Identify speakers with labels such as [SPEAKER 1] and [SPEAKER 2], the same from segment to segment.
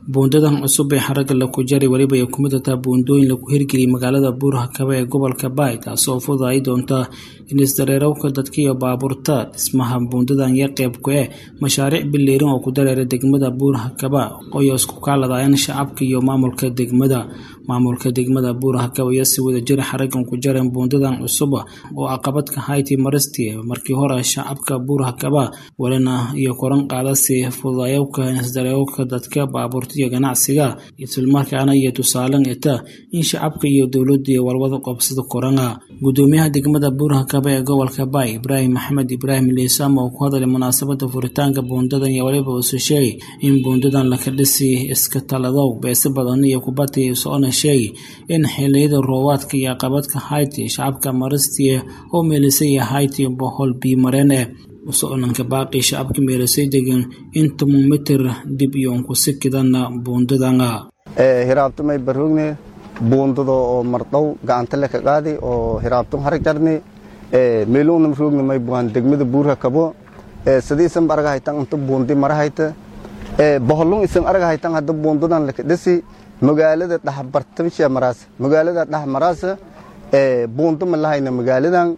[SPEAKER 1] buundadan cusub ee xaragga laku jaray weliba ay ku mid tahay buundooyin lagu hirgeliyay magaalada buurhakaba ee gobolka baay taasoo fududaay doonta in isdareerowka dadka iyo baabuurta dhismaha buundadan iyo qeyb ku eh mashaariic bileerin oo ku dareera degmada buurhakaba oo isku kaaladayaan shacabka iyo maamulka degmada maamulka degmada buurhakaba iyo si wada jira xaraggan ku jareen buundadan cusub oo caqabadka hayti maristi markii hore shacabka buurhakaba welina iyo koran qaadasi fududayowka isdareerowka dadka baabuurta iyo ganacsiga islamarkaana iyo tusaalen ita in shacabka iyo dowladda iyo walwada qoobsada korana gudoomiyaha degmada buurhakaba ee gobolka baay ibraahim maxamed ibraahim liisama oo ku hadlay munaasabada furitaanka buundadan iyo waliba usu sheegay in buundadan laka dhisi iska taladow beese badan iyo kubati socona sheegay in xiliyada roobaadka iyo caqabadka hayti shacabka maristie oo meelisay hayti bohol biimareen eh usoconanka baaqi shacabka meelisay degan in toban mitir dib iyoon ku sikidana buundadana
[SPEAKER 2] hiraabtumay baroogne buundada oo mardhow gacanta le ka qaadi oo hiraabtum harag jarni meeluunam roogna may buan degmada buurha kabo sadiisan araga haytan inta buundi mara hayta boholun isan araga haytan hadda buundadan laka dhisi magaalada dhax bartabisha maraas magaalada dhax maraas buunda ma lahayna magaaladan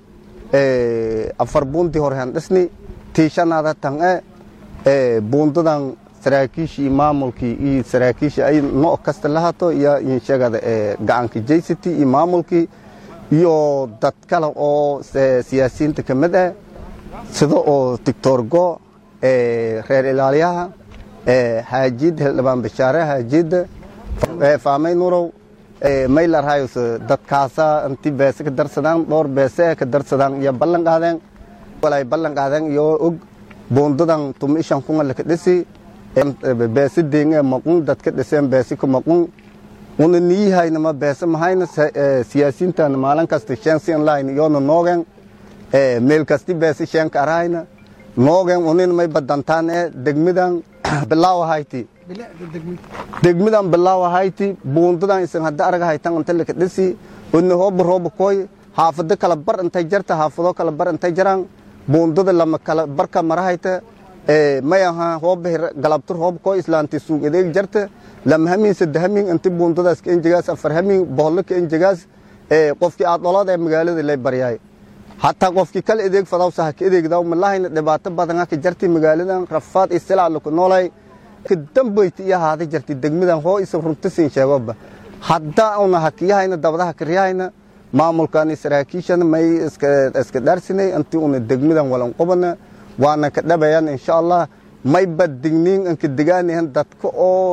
[SPEAKER 2] afar buundi hore han dhisni tiishanaada tan e buundadan saraakiishii maamulkii iyo saraakiisha ay no kasta lahato iyo inshagada gacanka jaysati iyo maamulkii iyo dad kale oo siyaasiyiinta ka mid ah sida oo doctor go reer ilaaliyaha haajid hildhibaan bashaare haajida faamay nurow maylarhayos dadkaasa inti beese ka darsadaan dhowr beese ka darsadaan iyo ballan qaadeen walay ballan qaadeen iyo og buundadan tuma ishan kunga laka dhisi beese deenge maqun dadka dhiseen beese ka maqun una niyihaynama beese mahayna siyaasiintana maalin kasta shensin line iyona noogen meel kasti beese shenka arahayna noogen unin may badantaan e degmidan bilaawa hayti degmidan bilaawa hayti buundadan isan hadda araga haytan inta laka dhisi una hooba rooba koy haafado kala bar intay jarta haafado kala bar intay jaraan buundada lama kala barka mara hayta may aha hooba galabtur hooba koy islaanti suug adeeg jarta lama hamin sadde hamin inti buundadaas ka enjegaas afar hamin bohollo ka enjegaas qofkii aad dholood ee magaalada lay baryaay hataa qofkii kala adeeg fadawsa ha ka adeegdaw malahayna dhibaato badan ha ka jarti magaaladan rafaad iyo silaa laku noolay ka dambayti iyo haada jarti degmadan hoo isan runta siin sheegoba hadda una hakiyahayna dabadaha kariyahayna maamulkan saraakiishana may iska dhaarsinay intii una degmadan walan qobana waana ka dhabayan insha allah may badigniin anka degaanahan dadka oo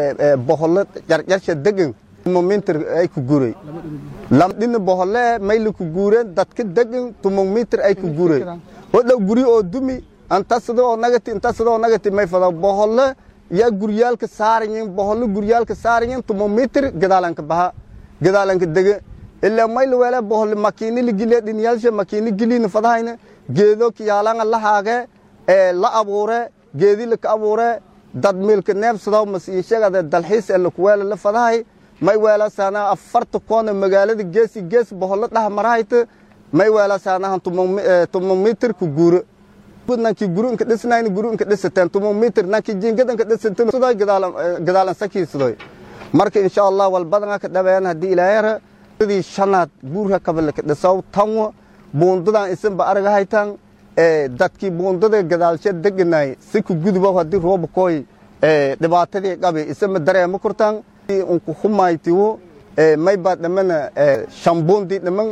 [SPEAKER 2] boholo jarjarsha degan tumomitir ay ku guuray lamdhina bohole may laku guureen dadka degan tumomitir ay ku guuray hodhow guri oo dumi antasada oo nagati intasada oo nagati may fada bohole yaa guryaalka saarayin boholo guryaalka saarayin tumomitir gadaalanka baha gadaalanka dege ilaa may la weela bohole makiini ligile dhinyaalsha makiini giliina fadahayna geedo kiyaalanga lahaage la abuure geedi laka abuure dad miilka neebsadaw masiishagada dalxiis ee lakuweela la fadahay may weelasaana afarta koona magaalada geesi gees boholo dhaha marahayta may weelasaanahan tumomitir ku guuro nanki guru inka dhisnayn guru inka dhisateen tumomitir nanki jiingada inka dhisateen siday gadaalan sakiisadoy marka insha allah walbadan ka dhabeeyaan haddii ilaahayra sidii shanaad buurha kabalaka dhisaw tanwo buundadan isanba araga haytaan dadkii buundada gadaalsha deganay si ku guduba haddii rooba kooy dhibaatadii qabi isama dareema kurtaan unku humaytiwo mayba dhamana shambuundi dhaman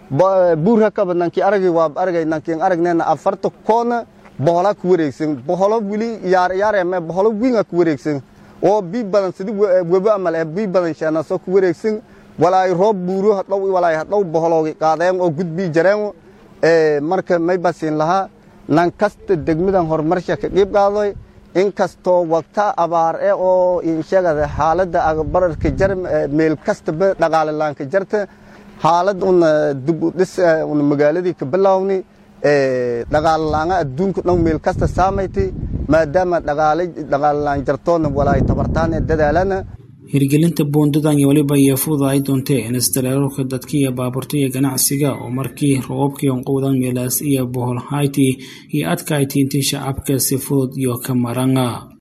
[SPEAKER 2] buurha kaba nankii aragay waa aragay nankiin aragnayna afarta koona bohola ku wareegsan boholo wili yaar yaareme boholo winga ku wareegsan oo bii badan sidi weba amal ee bii badan sheenasoo ku wareegsan walaay roob buuro hadhow walaay hadhow boholoogi qaadeen oo gudbii jareen marka may basiin lahaa nan kasta degmadan horumarsha ka qiib qaadoy inkastoo wagta abaar e oo inshagada xaaladda agbararka jar meel kastaba dhaqaalalaanka jarta xaalad una dib u dhis una magaaladii ka bilowni dhaqaalalaanga adduunka dhan meel kasta saamayti maadaama dhaqaalalaan jartoona walaay tabartaan ee dadaalana
[SPEAKER 1] hirgelinta buundadan iyo weliba iyo fududaay doontee in isdareerarka dadka iyo baabuurta iyo ganacsiga oo markii roobabkii onqowdan meelaas iyo bohol hayti iyo adkayti intii shacabka si fudud iyo ka marana